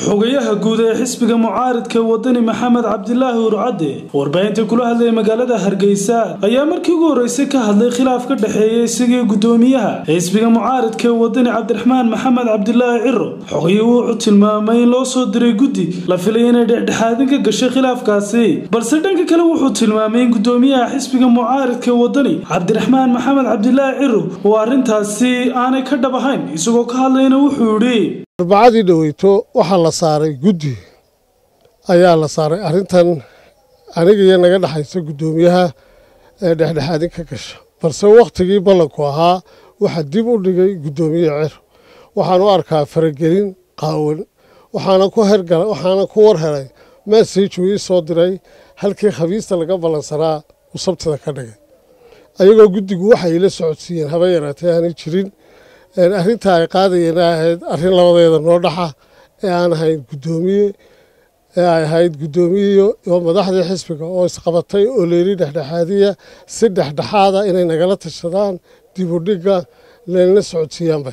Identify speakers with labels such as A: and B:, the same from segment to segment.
A: xogayaha guud ee xisbiga mucaaridka wadani maxamed cabdilaahi urcadde warbaahinta kula hadlaya magaalada hargeysa ayaa markii ugu horreysay ka hadlay khilaaf ka dhexeeya isagii guddoomiyaha xisbiga mucaaridka ee wadani cabdiraxmaan maxamed cabdilaahi ciro xogayuhu wuxuu tilmaamay in loo soo diray guddi la filay inay dhexdhexaadin ka gashay khilaafkaasi balse dhanka kale wuxuu tilmaamay in guddoomiyaha xisbiga mucaaridka ee wadani cabdiraxmaan maxamed cabdilaahi ciro oo arrintaasi aanay ka dhab ahayn isagoo ka hadlayna wuxuu yidhi
B: arbacadii dhoweyto waxaa la saaray guddi ayaa la saaray arrintan aniga iyo naga dhexaysa guddoomiyaha ee dhexdhexaadin ka gasha balse wakhtigii ballanku ahaa waxaa dib u dhigay guddoomiye cir waxaan u arkaa faragelin qaawan waxaana ku war helay maasejuu ii soo diray halkii khabiista laga ballansanaa uu sabtida ka dhigay ayagoo guddigu waxay ila socodsiiyeen haba yaraatee aanay jirin arrinta ay qaadayeen ay ahayd arrin labadeeda noo dhaxa ee aan ahayn guddoomiye ee ay ahayd guddoomiye oo madaxdii xisbiga oo isqabatay oo leeli dhexdhexaadiya si dhexdhexaada inay nagala tashadaan dib u dhigga laynala socodsiiyaanba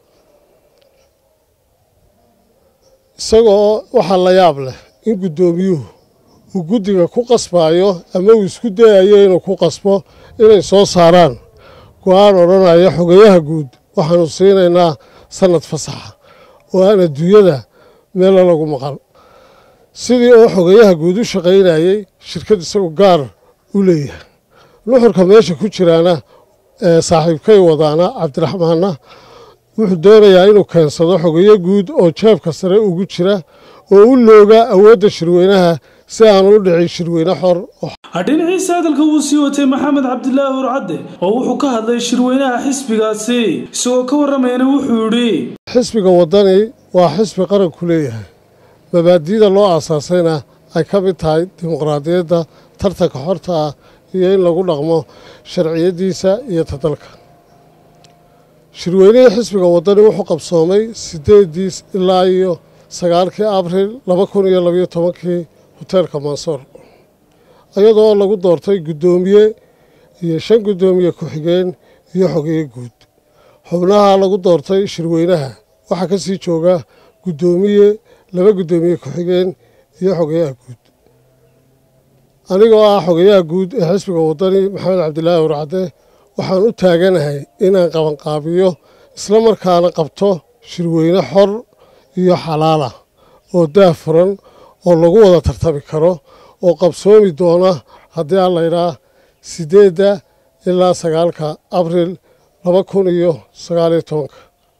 B: isagoo waxaa la yaab leh in guddoomiyuhu uu guddiga ku qasbaayo ama uu isku dayayo inuu ku qasbo inay soo saaraan go-aan odhanaya xogayaha guud waxaanu siinaynaa sanad fasaxa oo aan adduunyada meella lagu maqal sidii oo xogayaha guud u shaqaynayey shirkad isagu gaar u leeyahay nuxurka meesha ku jiraana saaxiibkay wadaana cabdiraxmaanna wuxuu doonayaa inuu keensado xogayo guud oo jeebka sare ugu jira oo u looga awoodda shirweynaha si aanu u dhicin shirweyne xor
A: dhinaciisa hadalka wuu sii watay maxamed cabdilaahi urcadde oo wuxuu ka hadlay shirweynaha xisbigaasi isagoo ka warramayna wuxuu yidhi
B: xisbiga waddani waa xisbi qaranku leeyahay mabaadi'da loo aasaasayna ay ka mid tahay dimuqraadiyadda tartanka xorta ah iyo in lagu dhaqmo sharciyaddiisa iyo tadalka shirweynihii xisbiga waddani wuxuu qabsoomay siddeedii ilaa iyo sagaalkii abril laba kun iyo labayo tobankii hoteelka mansoor iyadoo lagu doortay guddoomiye iyo shan guddoomiye ku-xigeen iyo xogeeye guud xubnaha lagu doortay shirweynaha waxaa ka sii jooga guddoomiye laba guddoomiye ku-xigeen iyo xogeyaha guud anigoo ah xogeyaha guud ee xisbiga waddani maxamed cabdilaahi urcadde waxaan u taaganahay inaan qabanqaabiyo isla markaana qabto shirweyne xor iyo xalaala oo daah furan oo lagu wada tartami karo oo qabsoomi doona haddii aan laydhaa siddeedda ilaa sagaalka abril laba kun iyo sagaaliyo tobanka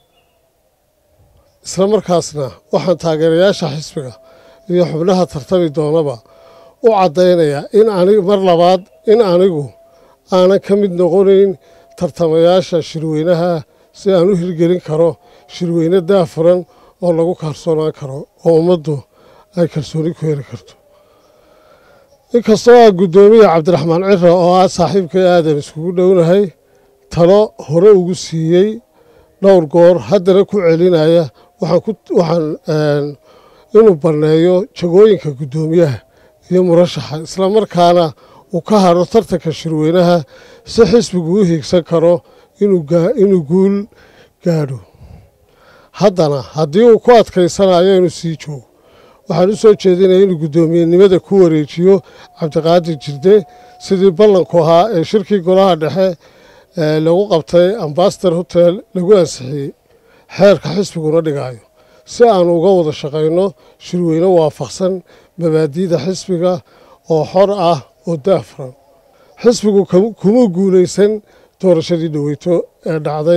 B: isla markaasna waxaan taageerayaasha xisbiga iyo xubnaha tartami doonaba u caddaynayaa in anig mar labaad in anigu aanan ka mid noqonayn tartamayaasha shirweynaha si aan u hirgelin karo shirweyne daafuran oo lagu kalsoonaan karo oo ummaddu ay kalsooni ku heli karto inkastoo ah guddoomiye cabdiraxmaan ciro oo ah saaxiibkay aadan iskugu dhownahay talo hore ugu siiyey dhowr goor haddana ku celinaya waxaan inuu banneeyo jagooyinka guddoomiyaha iyo murashaxa islamarkaana uu ka hadho tartanka shirweynaha si xisbigu u hiigsan karo inuu guul gaadho haddana haddii uu ku adkaysanayo inuu sii joogo waxaan u soo jeedinaya inuu guddoomiyenimada ku wareejiyo cabdiqaadir jirde sidii ballanku ahaa ee shirkii golaha dhexe lagu qabtay ambaster hotel lagu ansixiyey xeerka xisbiguna dhigaayo si aanu uga wada shaqayno shirweyne waafaqsan mabaadi'da xisbiga oo xor ah oo daafran xisbigu kuma guulaysan doorashadii dhoweyto ee dhacday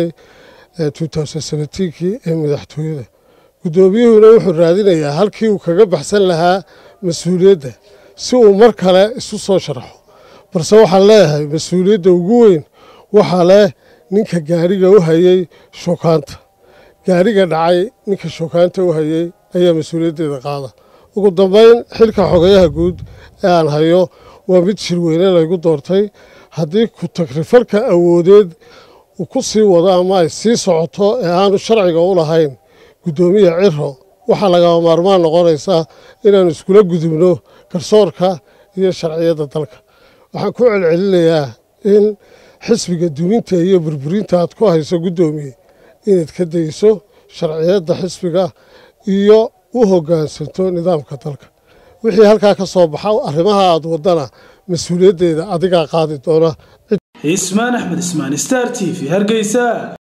B: kii ee madaxtooyada guddoomiyuhuna wuxuu raadinayaa halkii uu kaga baxsan lahaa mas-uuliyadda si uu mar kale isu soo sharaxo balse waxaan leeyahay mas-uuliyadda ugu weyn waxaa leh ninka gaariga u hayey shookaanta gaariga dhacay ninka shookaanta u hayey ayaa mas-uuliyaddeeda qaada ugu dambeyn xilka xogayaha guud ee aan hayo waa mid shirweyne laygu doortay haddii ku tagrifalka awoodeed uu ku sii wado ama ay sii socoto ee aanu sharciga u lahayn guddoomiye ciro waxaa lagama maarmaan noqonaysaa inaanu iskula gudubno garsoorka iyo sharciyadda dalka waxaan ku celcelinayaa in xisbiga duminta iyo burburinta aad ku hayso guddoomiye inaad ka dayso sharciyadda xisbiga iyo u hoggaansanto nidaamka dalka wixii halkaa ka soo baxa arrimaha aad waddana mas-uuliyaddeeda adigaa qaadi doona
A: ismaan axmed ismaan star t v hargeysa